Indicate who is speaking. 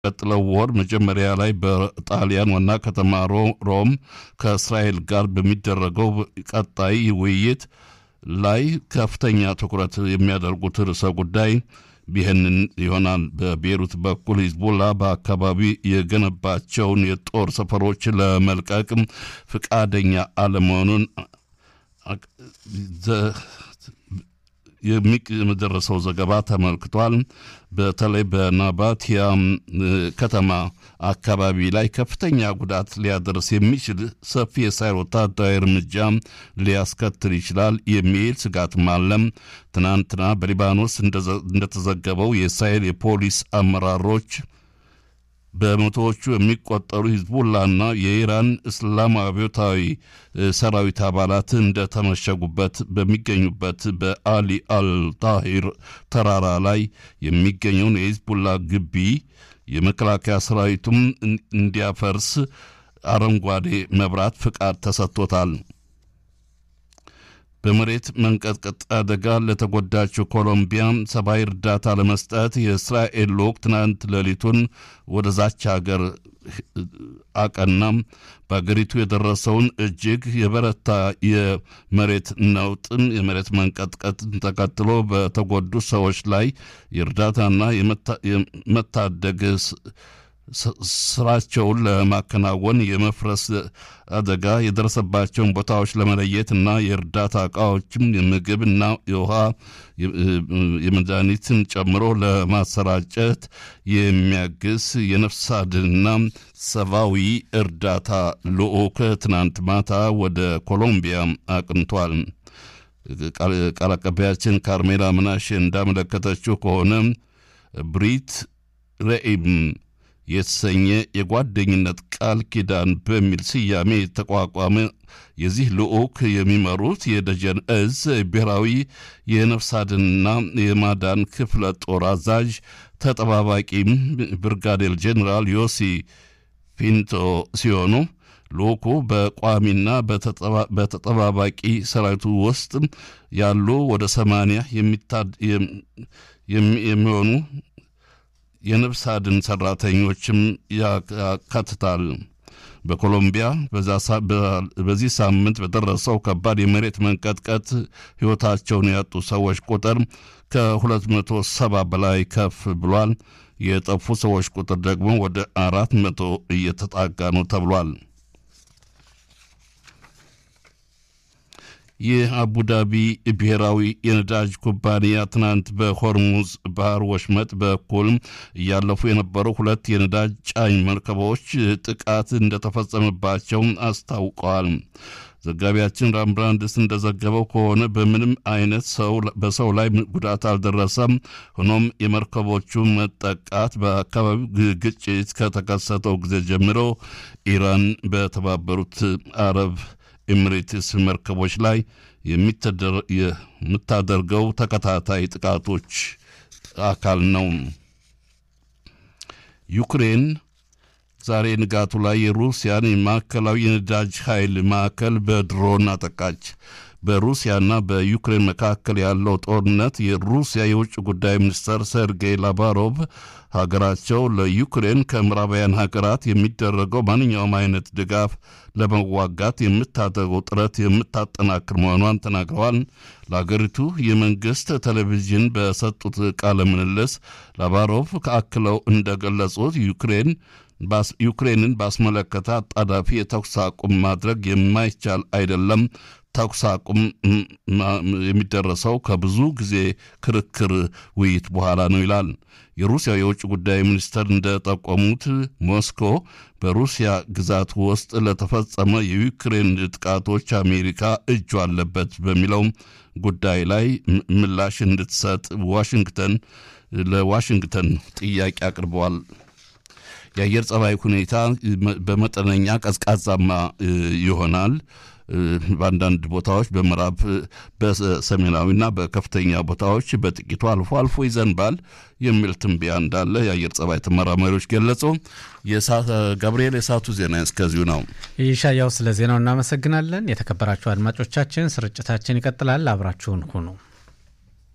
Speaker 1: ቀጥለው ወር መጀመሪያ ላይ በጣሊያን ዋና ከተማ ሮም ከእስራኤል ጋር በሚደረገው ቀጣይ ውይይት ላይ ከፍተኛ ትኩረት የሚያደርጉት ርዕሰ ጉዳይ ይህንን ይሆናል። በቤሩት በኩል ሂዝቦላ በአካባቢ የገነባቸውን የጦር ሰፈሮች ለመልቀቅ ፍቃደኛ አለመሆኑን የሚደረሰው ዘገባ ተመልክቷል። በተለይ በናባቲያ ከተማ አካባቢ ላይ ከፍተኛ ጉዳት ሊያደርስ የሚችል ሰፊ የእስራኤል ወታደራዊ እርምጃ ሊያስከትል ይችላል የሚል ስጋትም አለም። ትናንትና በሊባኖስ እንደተዘገበው የእስራኤል የፖሊስ አመራሮች በመቶዎቹ የሚቆጠሩ ሂዝቡላና የኢራን እስላማዊ አብዮታዊ ሰራዊት አባላት እንደተመሸጉበት በሚገኙበት በአሊ አልታሂር ተራራ ላይ የሚገኘውን የሂዝቡላ ግቢ የመከላከያ ሰራዊቱም እንዲያፈርስ አረንጓዴ መብራት ፍቃድ ተሰጥቶታል። በመሬት መንቀጥቀጥ አደጋ ለተጎዳችው ኮሎምቢያ ሰብአዊ እርዳታ ለመስጠት የእስራኤል ልዑክ ትናንት ሌሊቱን ወደዛች ሀገር አቀናም። በአገሪቱ የደረሰውን እጅግ የበረታ የመሬት ነውጥን የመሬት መንቀጥቀጥን ተከትሎ በተጎዱ ሰዎች ላይ የእርዳታና የመታደግ ስራቸውን ለማከናወን የመፍረስ አደጋ የደረሰባቸውን ቦታዎች ለመለየት እና የእርዳታ እቃዎችም የምግብና የውሃ የመድኃኒትን ጨምሮ ለማሰራጨት የሚያግዝ የነፍስ አድንና ሰብአዊ እርዳታ ልዑክ ትናንት ማታ ወደ ኮሎምቢያ አቅንቷል። ቃል አቀባያችን ካርሜላ ምናሽ እንዳመለከተችው ከሆነ ብሪት ረኢም የተሰኘ የጓደኝነት ቃል ኪዳን በሚል ስያሜ የተቋቋመ የዚህ ልዑክ የሚመሩት የደጀን እዝ ብሔራዊ የነፍስ አድንና የማዳን ክፍለ ጦር አዛዥ ተጠባባቂ ብርጋዴር ጄኔራል ዮሲ ፒንቶ ሲሆኑ ልዑኩ በቋሚና በተጠባባቂ ሰራዊቱ ውስጥ ያሉ ወደ ሰማንያ የሚሆኑ የነፍስ አድን ሰራተኞችም ያካትታል። በኮሎምቢያ በዚህ ሳምንት በደረሰው ከባድ የመሬት መንቀጥቀጥ ሕይወታቸውን ያጡ ሰዎች ቁጥር ከ270 በላይ ከፍ ብሏል። የጠፉ ሰዎች ቁጥር ደግሞ ወደ አራት መቶ እየተጣጋ ነው ተብሏል። የአቡዳቢ ብሔራዊ የነዳጅ ኩባንያ ትናንት በሆርሙዝ ባህር ወሽመጥ በኩል እያለፉ የነበሩ ሁለት የነዳጅ ጫኝ መርከቦች ጥቃት እንደተፈጸመባቸው አስታውቀዋል። ዘጋቢያችን ራምብራንድስ እንደዘገበው ከሆነ በምንም አይነት ሰው በሰው ላይ ጉዳት አልደረሰም። ሆኖም የመርከቦቹ መጠቃት በአካባቢው ግጭት ከተከሰተው ጊዜ ጀምሮ ኢራን በተባበሩት አረብ ኤሚሬትስ መርከቦች ላይ የምታደርገው ተከታታይ ጥቃቶች አካል ነው። ዩክሬን ዛሬ ንጋቱ ላይ የሩሲያን የማዕከላዊ የነዳጅ ኃይል ማዕከል በድሮን አጠቃች። በሩሲያና በዩክሬን መካከል ያለው ጦርነት የሩሲያ የውጭ ጉዳይ ሚኒስትር ሰርጌይ ላቫሮቭ ሀገራቸው ለዩክሬን ከምዕራባውያን ሀገራት የሚደረገው ማንኛውም አይነት ድጋፍ ለመዋጋት የምታደርገው ጥረት የምታጠናክር መሆኗን ተናግረዋል። ለሀገሪቱ የመንግስት ቴሌቪዥን በሰጡት ቃለ ምልልስ ላቫሮቭ አክለው እንደገለጹት ዩክሬን ዩክሬንን ባስመለከተ አጣዳፊ የተኩስ አቁም ማድረግ የማይቻል አይደለም። ተኩስ አቁም የሚደረሰው ከብዙ ጊዜ ክርክር፣ ውይይት በኋላ ነው ይላል። የሩሲያ የውጭ ጉዳይ ሚኒስትር እንደጠቆሙት ሞስኮ በሩሲያ ግዛት ውስጥ ለተፈጸመ የዩክሬን ጥቃቶች አሜሪካ እጁ አለበት በሚለው ጉዳይ ላይ ምላሽ እንድትሰጥ ዋሽንግተን ለዋሽንግተን ጥያቄ አቅርበዋል። የአየር ጸባይ ሁኔታ በመጠነኛ ቀዝቃዛማ ይሆናል። በአንዳንድ ቦታዎች በምዕራብ በሰሜናዊና በከፍተኛ ቦታዎች በጥቂቱ አልፎ አልፎ ይዘንባል የሚል ትንበያ እንዳለ የአየር ጸባይ ተመራማሪዎች ገለጹ። ገብርኤል፣ የሰዓቱ ዜና እስከዚሁ ነው።
Speaker 2: ይሻያው፣ ስለ ዜናው እናመሰግናለን። የተከበራችሁ አድማጮቻችን ስርጭታችን ይቀጥላል። አብራችሁን ሁኑ።